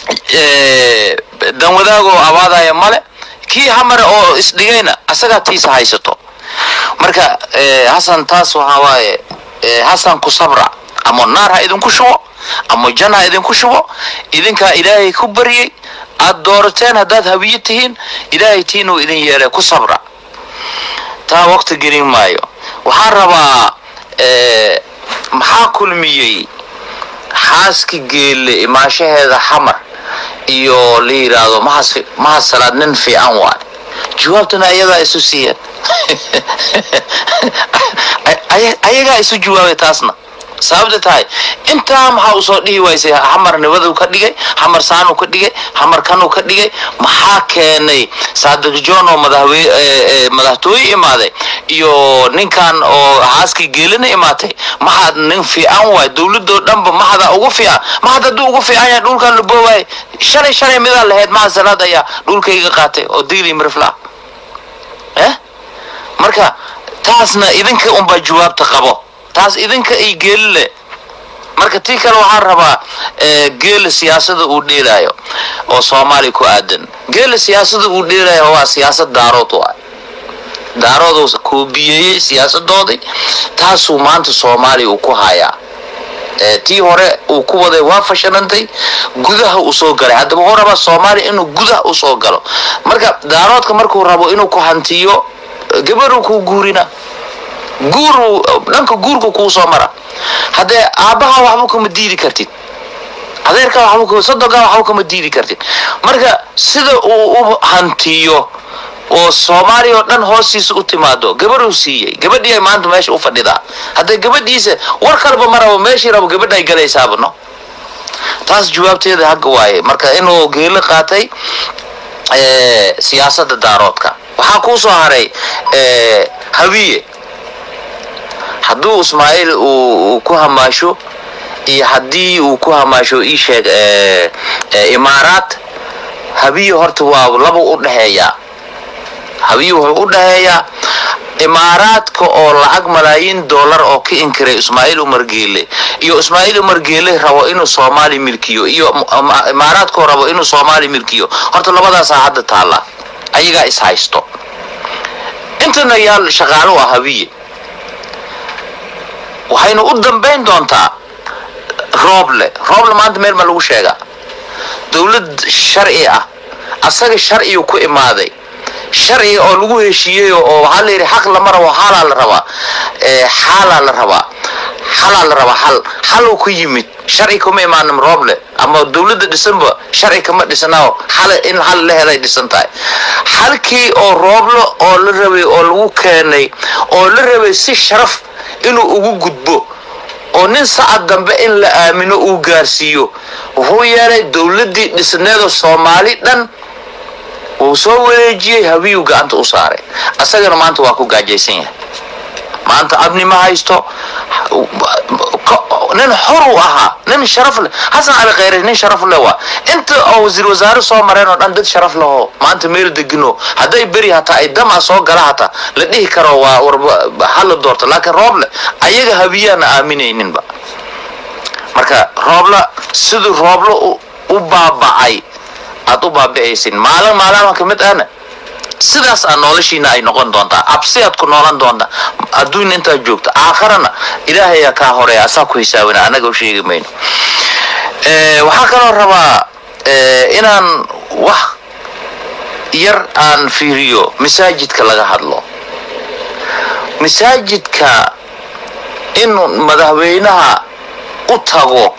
eh, dan wadaagoo abaadaya male kii hamare oo isdhigayna asagaa tiisa haysato marka eh, hasan taas waxaa waaye eh, hasan ku sabra ama naar ha idinku shubo ama jan ha idinku shubo idinkaa ilaahay ku baryay aad doorateen haddaad habiyo tihiin ilaahay tiinuu idin yeelay ku sabra taa waqti gelin maayo waxaan rabaa eh, maxaa kulmiyey xaaski geelle imaashaheeda xamar iyo la yidhaahdo mahas mahas salaad nin fiican waay jawaabtana ayagaa isu siiyeen Ay- ayagaa isu jawaabay taasna sababta tahay intaa maxaa usoo dhihi waysay xamar nibaduu ka dhigay xamar saanuu ka dhigay xamar kanuu ka dhigay maxaa keenay saadiq john oo madaxwe eh, eh, madaxtooye imaaday iyo ninkan oo xaaskii geelina imaatay maxaad nin fiican waay dowladoo dhanba maxada ugu fiican maxad hadduu ugu fiican yahay dhulkan laboowaay shalay shalay midaa lahayd maxa salaad ayaa dhulkayga qaatay oo digli mirifla eh marka taasna idinka unbaa jawaabta qabo taas idinka ay geeli le marka tii kale waxaan rabaa eh, geela siyaasada uu dheelaayo oo soomaaliya ku aadan geela siyaasada uu dheelaayo waa siyaasad daarood waay daarooduu koobiyeeyey siyaasadoodii taasuu maanta soomaaliya uu ku hayaa Eh, tii hore uu ku waday waa fashanantay gudaha uu soo galay haddaba wuxuu rabaa soomaaliya inuu gudaha u soo galo marka daaroodka markuu rabo inuu ku hantiyo eh, gabadhuu kuu guurina guuru dhanka guurka kuu soo mara haddee aabbaha waxba kuma diidi kartid adeerka waxba kuma sodoga waxba kuma diidi kartid marka sida uu u hantiyo oo soomaaliya oo dhan hoostiisa u timaado gabadhuu siiyey gabadhii ay maanta meesha u fadhidaa haddee gabadhiisa war kaleba ma rabo meeshii rabo gabadha ay galaysaaba no taas jawaabteeda hagga waaye marka inuu geelo qaatay eh, siyaasadda daaroodka waxaa kuu soo haray eh, hawiye hadduu ismaaciil uu uu ku hamaasho iyo haddii uu ku hamaasho ii sheeg eh, eh, imaaraat habiye horta waa laba u dhexeeyaa habiye wuxuu u dhexeeyaa imaaraadka oo lacag malaayiin dollar oo ka inkiray ismaaciil umar geele iyo ismaaciil umar geele rabo inuu soomaali milkiyo iyo m- imaaraadkoo rabo inuu soomaali milkiyo horta labadaasaa hadda taalla ayagaa is haysto intana yaal shaqaalo ah habiye waxaynu u dambayn doontaa rooble rooble maanta meel ma lagu sheegaa dowlad sharci ah asaga sharciyu ku imaaday sharciga oo lagu heshiiyey oo waxaa la yidhi xaq lama rabo xaalaa la rabaa Eh, xaalaa la rabaa xalaa la rabaa xal xaluu ku yimid sharci kuma imaanin rooble ama dowladda dhisanba sharci kama dhisnao xal in xal la helay dhisan tahay xalkii oo rooblo oo la rabay oo lagu keenay oo la rabay si sharaf inuu ugu gudbo oo nin sacad dambe in la aamino uu gaarsiiyo wuxuu yeelay dowladdii dhisneeda soomaali dhan wuu soo wareejiyey habiyuu gacanta u saaray asagana maanta waa ku gaajaysan yahay maanta abni ma haysto nin xor uu ahaa nin sharaf leh xasan cali khayre nin sharaf leh waa inta oo wasiir wasaare soo mareen oo dhan dad sharaf leho maanta meel degino hadday beri hataa ay dama soo gala hataa la dhihi karo waa warba hala doorto laakiin rooble ayaga habiyaana aaminayninba marka roobla siduu rooblo u- u baaba'ay aad u baabi'aysin maalin maalama ka mid ahna sidaas aa noloshiina ay noqon doontaa absi aad ku noolan doontaa adduun intaad joogto aakharana ilaahayaa kaa horeeya asaa ku hisaabina annaga u sheegi mayno Eh, waxaa kaloo rabaa eh, inaan wax yar aan fiiriyo masaajidka laga hadlo masaajidka inuu madaxweynaha u tago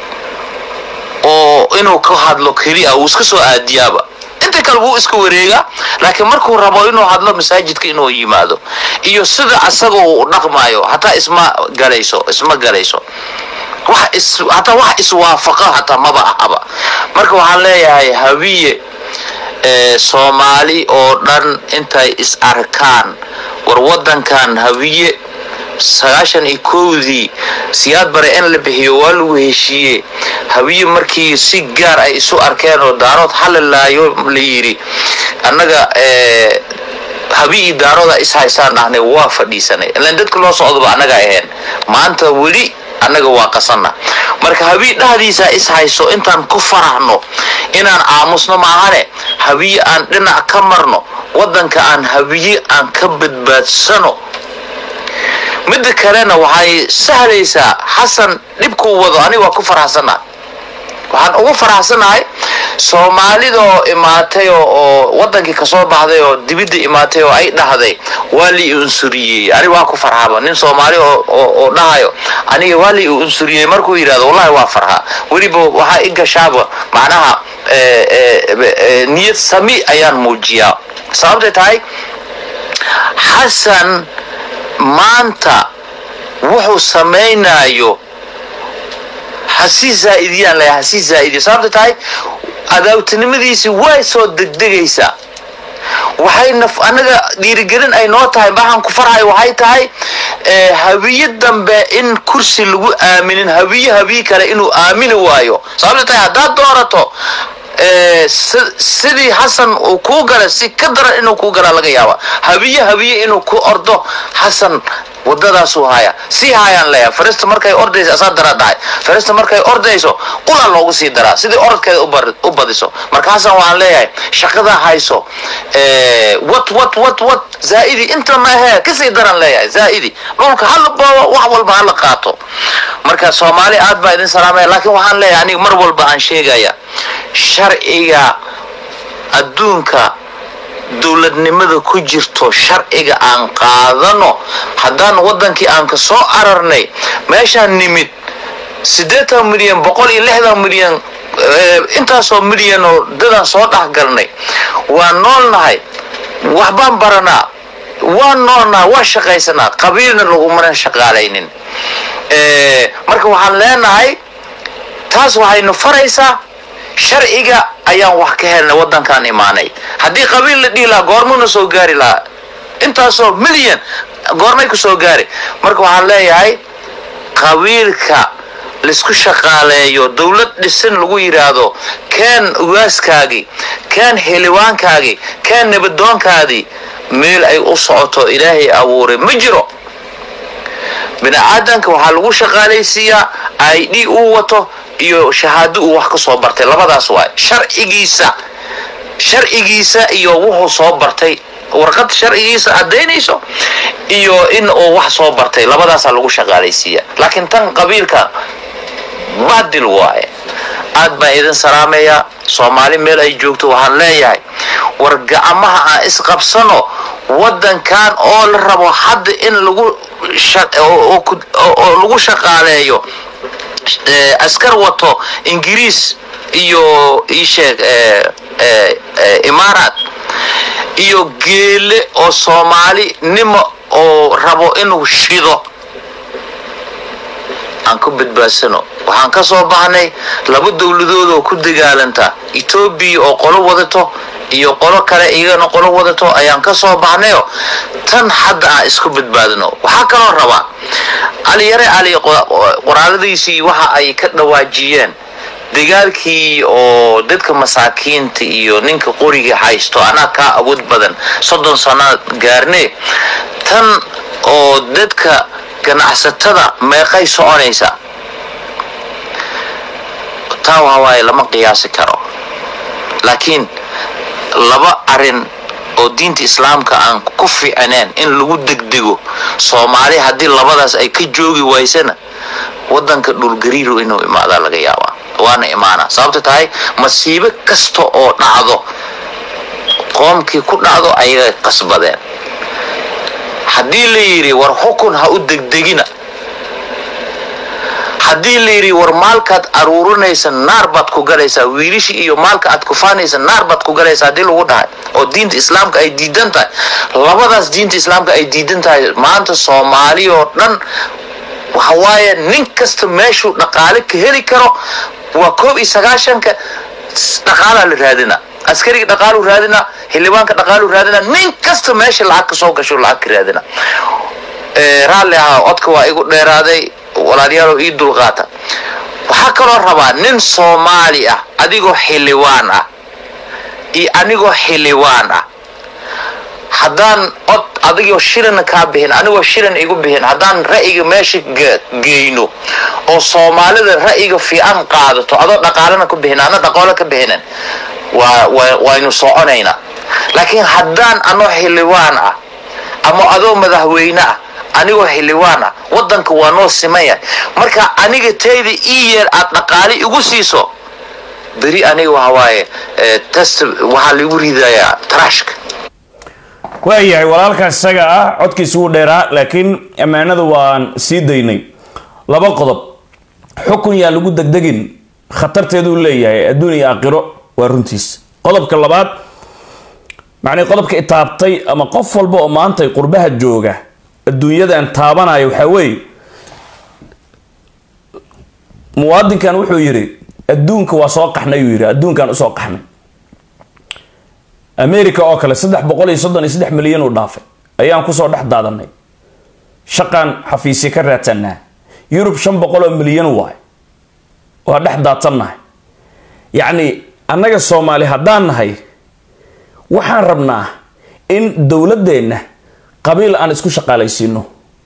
oo inuu ka hadlo keliya uu iska soo aadiyaaba inta kale wuu iska wareegaa laakiin markuu rabo inuu hadlo masaajidka inuu yimaado iyo sida asaga uu u dhaqmaayo hataa isma galayso isma galayso wax is hataa wax iswaafaqa hataa maba ahaba marka waxaan leeyahay habiye ee soomaali oo dhan intay is arkaan war wadankan habiye sagaashan iyo kowdii siyaad bare in la bixiyo waa lagu heshiiye habiye markii si gaar ay isu arkeen oo daarood xalilaayo la yidhi annaga ee habii daarooda is haystaan dhahnay waa fadhiisanay ilaan dadka loo socdoba annaga ahayn maanta weli annaga waa qasanna marka habii dhahdiisa is hayso intaan ku faraxno inaan aamusno maahane habiye aan dhinac ka marno waddanka aan habiye aan ka badbaadsano midda kalena waxay sahlaysaa xasan dhibkuu wado aniga waa ku faraxsannaha waxaan ugu faraxsanahay soomaalida oo imaatay oo wadankii kasoo baxday oo dibidda imaatay oo ay dhahday waa li unsuriyey aniga waa ku farxaba nin soomaali oo dhahayo aniga waa li unsuriyey markuu yidhahdo wallahi waa farxa weliba waxaa i gashaaba macnaha niyad sami ayaan muujiyaa sababtay tahay xasan maanta wuxuu samaynayo hasii zaaidiyaan leeyahay hasii zaa'idiyo sababta tahay adaawtinimadiisii way soo degdegaysaa waxay naf anaga dhiirigelin ay noo tahay maxaan ku farxay waxay tahay habiye dambe in kursi lagu aaminin habiye habiye kale inuu aamini waayo sababta tahay haddaad doorato sidii xasan uu kuu gala si ka daran inuu kuu galaa laga yaaba habiye habiye inuu ku ordo xasan wadadaasuu haya sii haayaan leeyahay farista markay ordayso asaa daraa dhahay farista markay ordayso qulaa loogu sii daraa sidii orodkeeda u badiso marka xasan waxaan leeyahay shaqadaa hayso wat wat wat wat zaa'idi inta maahee kasii daran leeyahay zaa'idi dhulka hala boobo wax walba hala qaato marka soomaali aad baa idin salaamaya laakiin waxaan leeyahay aniga mar walba aan sheegaya sharciga adduunka dowladnimada ku jirto sharciga aan qaadano haddaan waddankii aan ka soo ararnay meeshaan nimid siddeetan milyan boqol iyo lixdan milyan intaasoo milyan oo dadaan soo dhex galnay waan noolnahay waxbaan baranaa waan noolnahay waan shaqaysanaa qabiilna lagumana shaqaalaynin marka waxaan leenahay taas waxaynu faraysaa sharciga ayaan wax ka helnay waddankaan imaanay haddii qabiil la dhihi lahaa goormuuna soo gaari lahaa intaasoo milyan goormay ku soo gaari marka waxaan leeyahay qabiilka laisku shaqaaleeyo dowlad dhisin lagu yidhaahdo keen ugaaskaagii keen xildhibaankaagii keen nabadoonkaadii meel ay u socoto ilaahay abuuray ma jiro bini-aadanka waxaa lagu shaqaalaysiiyaa i d uu wato iyo shahaado uu wax ka soo bartay labadaas waay sharcigiisa sharcigiisa iyo wuxuu soo bartay warqad sharcigiisa caddaynayso iyo in uu wax soo bartay labadaasaa lagu shaqaalaysiiya laakiin tan qabiilka baadil waaye aad baan idin salaamayaa soomaali meel ay joogto waxaan leeyahay war gacmaha aan isqabsano waddankan oo la rabo hadda in lagu oo lagu shaqaaleeyo askar wato ingiriis iyo isheeg imaaraat iyo geele oo soomaali nimo oo rabo inuu shido aan ku badbaadsano waxaan ka soo baxnay laba dowladood oo ku dagaalanta etoobiya oo qolo wadato iyo qolo kale iyagana qolo wadato ayaan ka soo baxnayo tan hadda aan isku badbaadino waxaa kaloo rabaa caliyare cali qoraaladiisii waxa ay ka dhawaajiyeen dagaalkii oo dadka masaakiinta iyo ninka qoriga haysto anaa kaa awood badan soddon sannaad gaarne tan oo dadka ganacsatada meeqay soconaysa taa waawaaye lama qiyaasi karo laakiin laba arin oo diinta islaamka aan ku fiicneen in lagu degdego soomaali haddii labadaas ay ka joogi waysana waddanka dhulgariiru inuu imaadaa laga yaabaa waana imaanaa sababta tahay masiibo kasta oo dhacdo qoomkii ku dhacdo ayagay qasbadeen haddii la yidhi war xukun ha u degdegina haddii la yidhi war maalkaad aruurinaysa naar baad ku galaysaa wiilishi iyo maalka aad kufaanaysa naar baad ku galaysaa haddii lagu dhahay oo diinta islaamka ay diidan tahay labadaas diinta islaamka ay diidan tahay maanta soomaali oo dhan waxawaaye nin kasta meeshuu dhaqaale ka heli karo waa koob iyo sagaashanka dhaqaalaa la raadina askariga dhaqaalu raadina xildhibaanka dhaqaalu raadina nin kasta meesha lacag ka soo gasho lacag ka raadina raalli ahaa codka waa igu dheeraaday walaalayaalow ii dulqaata waxaa kaloo rabaa nin soomaali ah adigoo xildhibaan ah iyo anigoo xildhibaan ah haddaan cod adigoo shilina kaa bixin anigoo shilin igu bixin haddaan ra'yiga meesha geyno oo soomaalida ra'yiga fiican qaadato adoo dhaqaalena ku bixin ana dhaqaalo ka bixinin waynu soconaynaa laakiin haddaan anoo xildhibaan ah ama adoo madaxweyne ah anigoo xildhibaan ah wadanka waa noo simaya marka aniga tayda ii yeer aad dhaqaali igu siiso beri aniga waxawaaye test waxaa lagu ridayaa trashka waayahay walaalkaas isaga ah codkiisa wuu dheeraa laakiin ammaanada waan sii daynay laba qodob xukun yaa lagu degdegin khatarteeduu leeyahay adduun iyo aakhiro waa runtiis qodobka labaad macnii qodobka itaabtay ama qof walba oo maanta qurbaha jooga adduunyadan taabanaya waxaa weeye muwaadinkan wuxuu yidhi adduunka waa soo qaxnay uu yidhi adduunkan usoo qaxnay america oo kale saddex boqol iyo soddon iyo saddex milyan uu dhaafay ayaan kusoo dhex daadanay shaqaan xafiisya ka raadsanaa yurub shan boqol oo milyan waay waa dhex daadsannahay yacni annaga soomaali haddaan nahay waxaan rabnaa in dowladdeenna qabiil aan isku shaqaalaysiino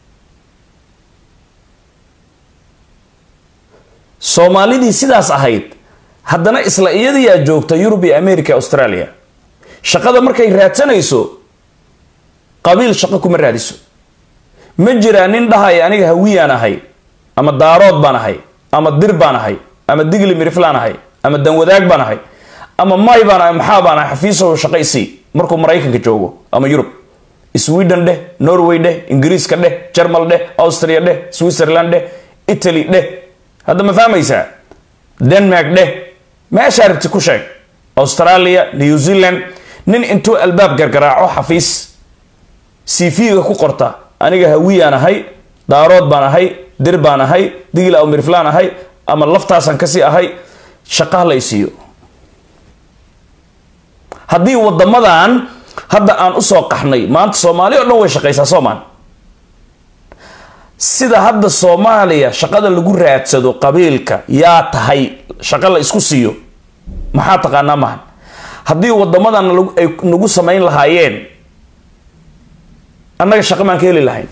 soomaalidii sidaas ahayd haddana isla iyadiyaa joogta yurub iyo america australia shaqada markay raadsanayso qabiil shaqo kuma raadiso ma jiraa nin dhahaya aniga hawiyaan ahay ama daarood baan ahay ama dir baan ahay ama digli miriflaan ahay ama danwadaag baan ahay ama may baan ahay maxaa baan ahay xafiisow shaqaysii markuu maraykanka joogo ama yurub sweden dheh norway dheh ingiriiska dheh jermal dheh austria dheh switzerland dheh italy dheh hadda ma fahmaysaa denmark dheh meeshaa rabti ku sheeg australia new zealand nin intuu albaab gargaraaco xafiis cv-ga ku qorta aniga hawiyaan ahay daarood baan ahay dir baan ahay digil aw mirflaan ahay ama laftaasaan kasii ahay shaqaha la isiiyo haddii wadamadan hadda aan usoo qaxnay maanta soomaali o dhan way shaqaysaa soomaan sida hadda soomaaliya shaqada lagu raadsado qabiilka yaa tahay shaqo la isku siiyo maxaa taqaanaa mahan haddii wadamadan ay nagu samayn lahaayeen annaga shaqo maan ka heli lahayn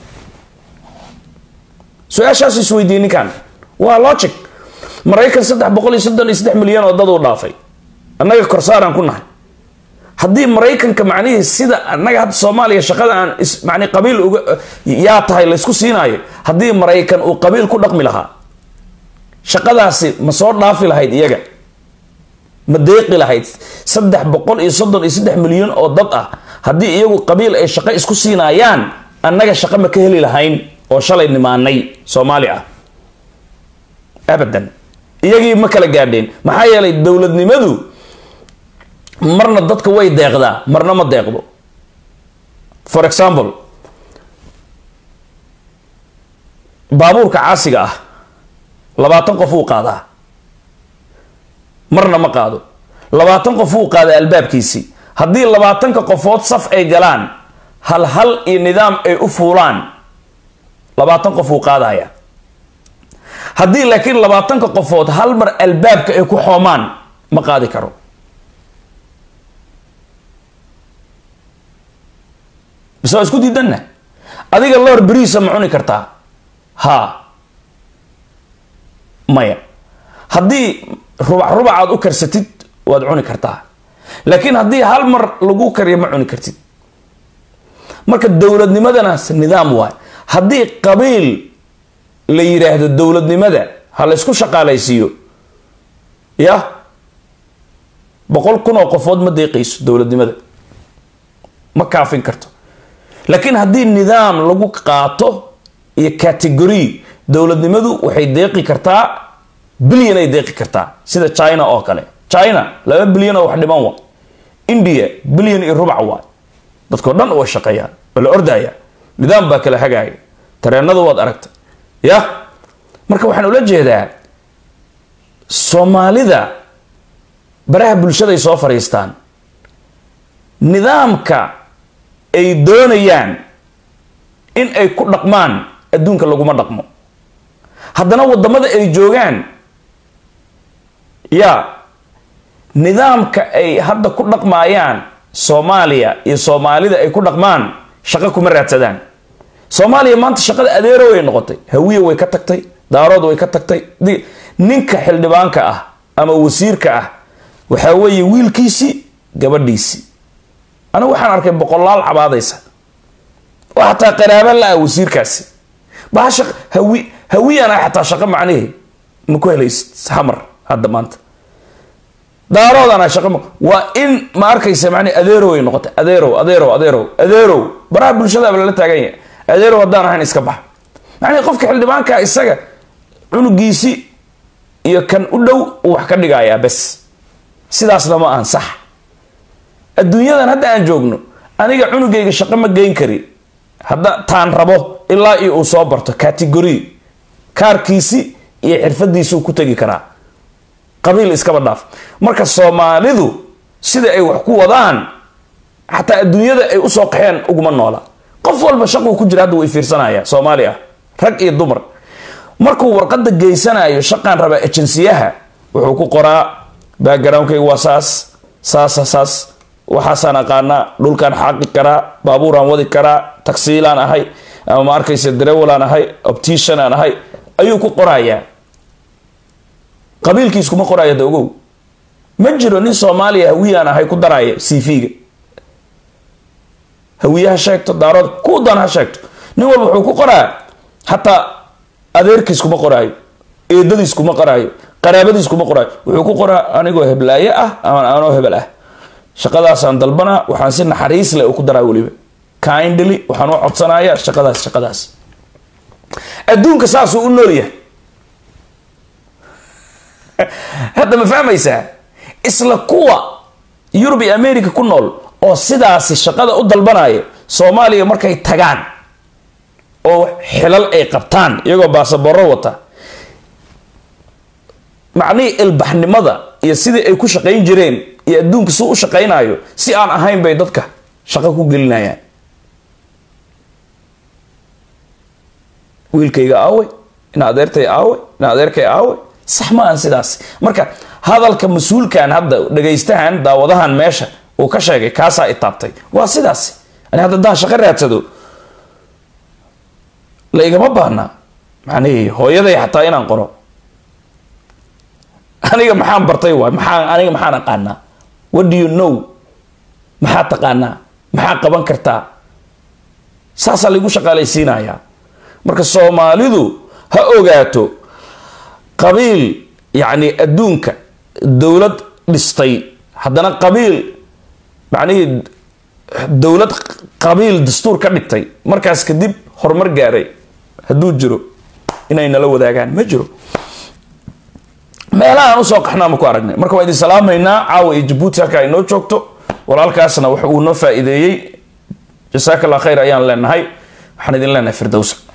su-aashaasu isweydiiyey ninkan waa logic maraykan saddex boqol iyo soddon iyo saddex milyan oo dad uu dhaafay annaga korsaaraan ku nahay haddii maraykanka macnihii sida annaga hadda soomaaliya shaqada aan mani qabiil uga yaa tahay laysku siinaayo haddii maraykan uu qabiil ku dhaqmi lahaa shaqadaasi ma soo dhaafi lahayd iyaga ma deeqi lahayd saddex boqol iyo soddon iyo saddex milyan oo dad ah haddii iyagu qabiil ay shaqo isku siinaayaan annaga shaqo ma ka heli lahayn oo shalay nimaanay soomaali ah abadan iyagii ma kala gaadheen maxaa yeelay dowladnimadu marna dadka way deeqdaa marna ma deeqdo for example baabuurka caasiga ah labaatan qof wuu qaadaa marna ma qaado labaatan qof wuu qaadaa albaabkiisii haddii labaatanka qofood saf ay galaan hal hal iyo nidaam ay u fuulaan labaatan qof wuu qaadaya haddii laakiin labaatanka qofood hal mar albaabka ay ku xoomaan ma qaadi karo bise waa isku diidanna adiga loor beriisa ma cuni kartaa haa maya haddii rubac rubac aad u karsatid waad cuni kartaa laakiin haddii hal mar lagu kariyo ma cuni kartid marka dowladnimadanaas nidaam waay haddii qabiil la yidhaahdo dowladnimada ha la ysku shaqaalaysiiyo ya boqol kun oo qofood ma deeqayso dowladnimada ma kaafin karto laakiin haddii nidaam lagu qaato iyo category dowladnimadu waxay deeqi kartaa bilyan ay deeqi kartaa sida china oo kale china laba bilyan oo wax dhiman wa india bilyan iyo rubac waay dadkao dhan way shaqeeyaan waa la ordaya nidaam baa kala hagaaya tareenada waad aragtay ya marka waxaan ula jeedaa soomaalida baraha bulshada ay soo fadhiistaan nidaamka ay doonayaan in ay ku dhaqmaan adduunka laguma dhaqmo haddana waddamada ay joogaan ya nidaamka ay hadda ku dhaqmaayaan soomaaliya iyo soomaalida ay ku dhaqmaan shaqo kuma raadsadaan soomaaliya maanta shaqada adeero way noqotay hawiye way ka tagtay daarood way ka tagtay ninka xildhibaanka ah ama wasiirka ah waxaa weeye wiilkiisii gabadhiisii anigu waxaan arkay boqolaal cabaadaysa oo xataa qaraaba la-ah wasiirkaasi bahasha hawi hawiyana xataa shaqo macnihii ma ku helaysid hamar hadda maanta daaroodana shaqo ma waa in ma arkaysa macnihi adeerow ay noqotay adeerow adeerow adeerow adeerow baraha bulshadaaba lala taagan yahay adeerow haddaan ahayn iska bax macnihi qofka xildhibaanka isaga cunugiisi iyo kan u dhow uu wax ka dhigayaa bes sidaasna ma ahan sax adduunyadan hadda aan joogno aniga cunugayga shaqo ma geyn kari hadda taan rabo ilaa iyo uu soo barto category kaarkiisi iyo xirfadiisuu ku tegi karaa qabiil iskaba dhaaf marka soomaalidu sida ay wax ku wadaan xataa adduunyada ay usoo qaxeen uguma noola qof walba shaquu ku jira hadda way fiirsanaya soomaali ah rag iyo dumar markuu warqada geysanayo shaqaan rabaa ejensiyaha wuxuu ku qoraa backgroundkayga waa saas saasa saas waxaasaan aqaanaa dhulkaan xaaqi karaa baabuuraan wadi karaa tagsiilaan ahay ama ma arkaysa darewalaan ahay optician aan ahay ayuu ku qorayaa qabiilkiis kuma qoraya da ogow ma jiro nin soomaaliya hawiyaan ahay ku daraya c v-ga hawiye ha sheegto daarood ku dan ha sheegto nin walba wuxuu ku qoraa xataa adeerkiis kuma qoraayo eedadiis kuma qoraayo qaraabadiis kuma qoraayo wuxuu ku qoraa anigoo heblaaye ah ama anoo hebel ah shaqadaasaan dalbanaa waxaan si naxariis leh u ku daraa weliba kindly waxaan u codsanayaa shaqadaas shaqadaas adduunka saasuu u nool yahay hadda ma fahmaysaa isla kuwa yurub iyo america ku nool oo sidaasi shaqada u dalbanaya soomaaliya markay tagaan oo xilal ay qabtaan iyagoo baasaboro wata macnihii ilbaxnimada iyo sidii ay ku shaqayn jireen iyo adduunka suu u shaqaynayo si aan ahayn bay dadka shaqo ku gelinayaan wiilkayga aawey ina adeertay aawey ina adeerkay aawey sax ma aan sidaas marka hadalka mas-uulkan hadda dhagaystahan daawadahan meesha uu ka sheegay kaasaa itaabtay waa sidaas ani hadda daan shaqo raadsado la igama baahna macnihii hooyaday xataa inaan qoro aniga maxaan bartay waay maxaa aniga maxaan aqaanaa what do you know maxaa taqaanaa maxaa qaban kartaa saasaa laigu shaqaalaysiinayaa marka soomaalidu ha ogaato qabiil yacni adduunka dowlad dhistay haddana qabiil macnihii dowlad qabiil dastuur ka dhigtay markaas kadib horumar gaaray hadduu jiro inay nala wadaagaan ma jiro meelahaan usoo qaxnaa ma ku aragnay marka waan idin salaamaynaa caawa iyo jabuuti halka ay noo joogto walaalkaasna wax uu noo faa-iideeyey jasaaka allah khayr ayaan leenahay waxaan idin leenahay firdowsa